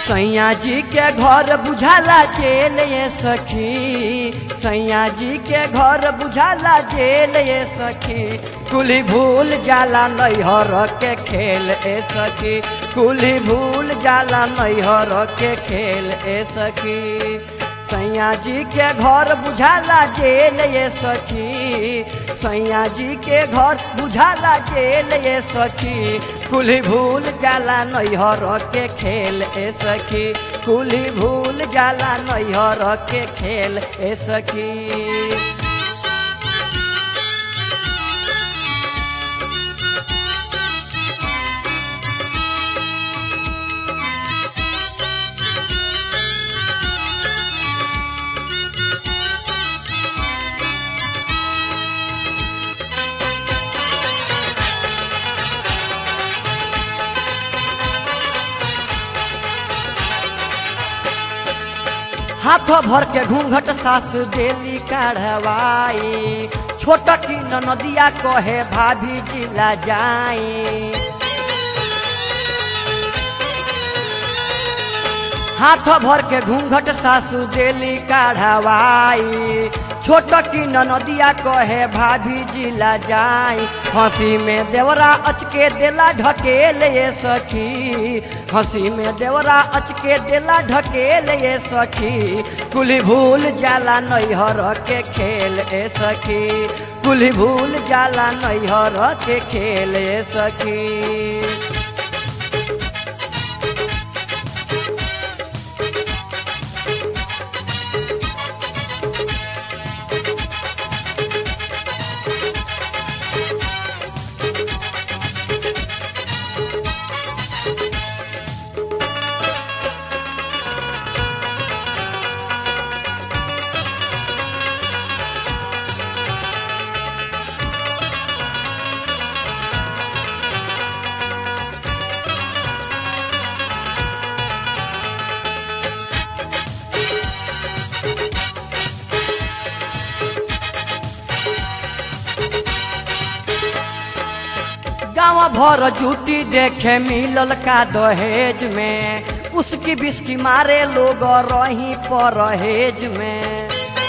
सैया जी के घर बुझाला जेल ये सखी सैया जी के घर बुझाला जेल ये सखी कुली भूल जाला नैहर के खेल ए सखी कुली भूल जाला नैहर के खेल ए सखी सैया जी के घर बुझाला जेल ये सखी सैया जी के घर बुझाला जेल ये सखी कुली भूल जाला नैहर के खेल ए सखी कुली भूल जाला नैहर के खेल ए सखी हाथ भर के घूंघट सास देली काढ़वाई छोट की नदिया कहे भाभी जिला जाई हाथ भर के घूंघट सासू देली काढ़वाई छोट की नदिया कहे भाभी जिला जाई हंसी में देवरा अचके देला ढकेल ये सखी हंसी में देवरा अचके देला ढकेल ये सखी कुली भूल जाला नैहर के खेल ए सखी कुली भूल जाला नैहर के खेल ए सखी गाँव भर जूटी देखे मिलल का दहेज में उसकी बिस्की मारे लोग रही परहेज में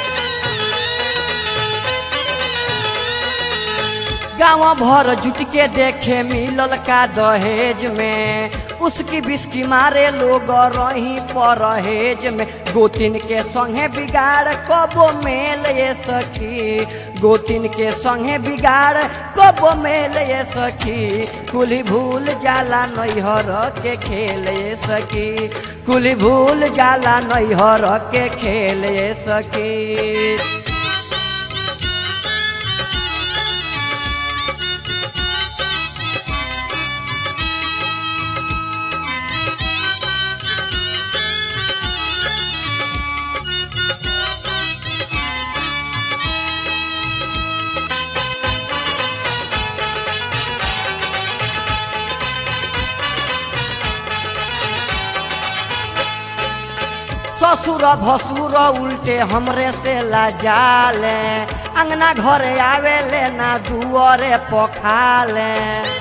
गाँव भर जुट के देखे मिलल का दहेज में उसकी बिस्की मारे लोग रही परहेज में गोतिन के संगे बिगाड़ कबो मेल ये सखी गोतिन के संगे बिगाड़ कबो मेल ये सखी कुली भूल जाला नैहर के खेल ये सखी कुली भूल जाला नैहर के खेल ये सखी ससुर भसुर उल्टे हमरे से लाजाले अंगना घरे आवेले ना दुआरे पखाले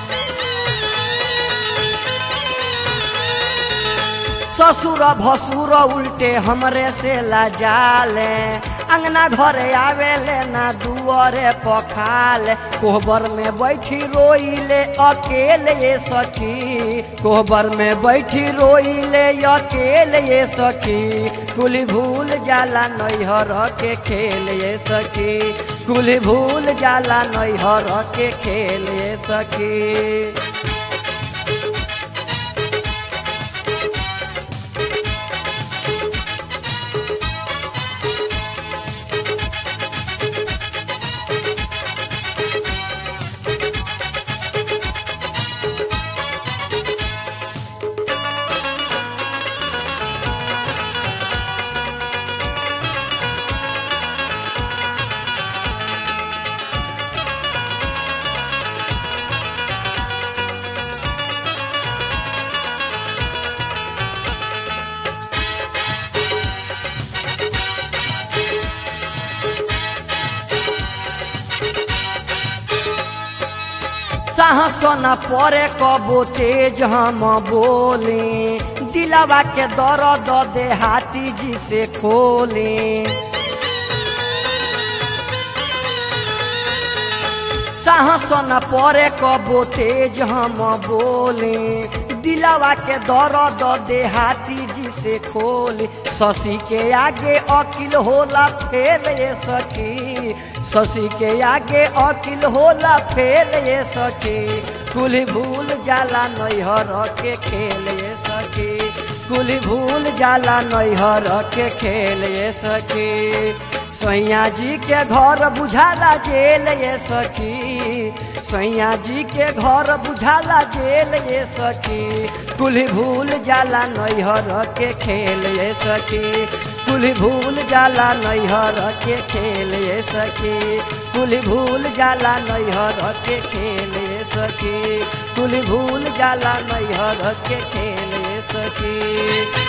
ससुर भसुर उल्टे हमरे से लाजाले अंगना घरे आवेले ना दुआरे पखाले कोहबर में बैठी रोइले अकेले ये सखी कोहबर में बैठी रोइले अकेले ये सखी कुली भूल जाला नैहर के खेल ये सखी कुली भूल जाला नैहर के खेल ये सखी साहस न परे कबो तेज हम बोली दिलावा के दर्द देहाती जी से खोले साहस न परे कबो तेज हम बोले दिलावा के दर्द देहाती जी से खोले शशि के आगे अकिल होला फेल ये सखी शशि के आगे अकिल होला फेल ये सखी कुल भूल जाला नैहर के खेल ये सखी कुल भूल जाला नैहर के खेल ये सखी सैया जी के घर बुझाला जेल ये सखी सैया जी के घर बुझाला जेल ये सखी कुल भूल जाला नैहर के खेल ये सखी कुल भूल जाला नैहर के खेल ये सखी कुल भूल जाला नैहर के खेल ये सखी कुल भूल जाला नैहर के खेल ये सखी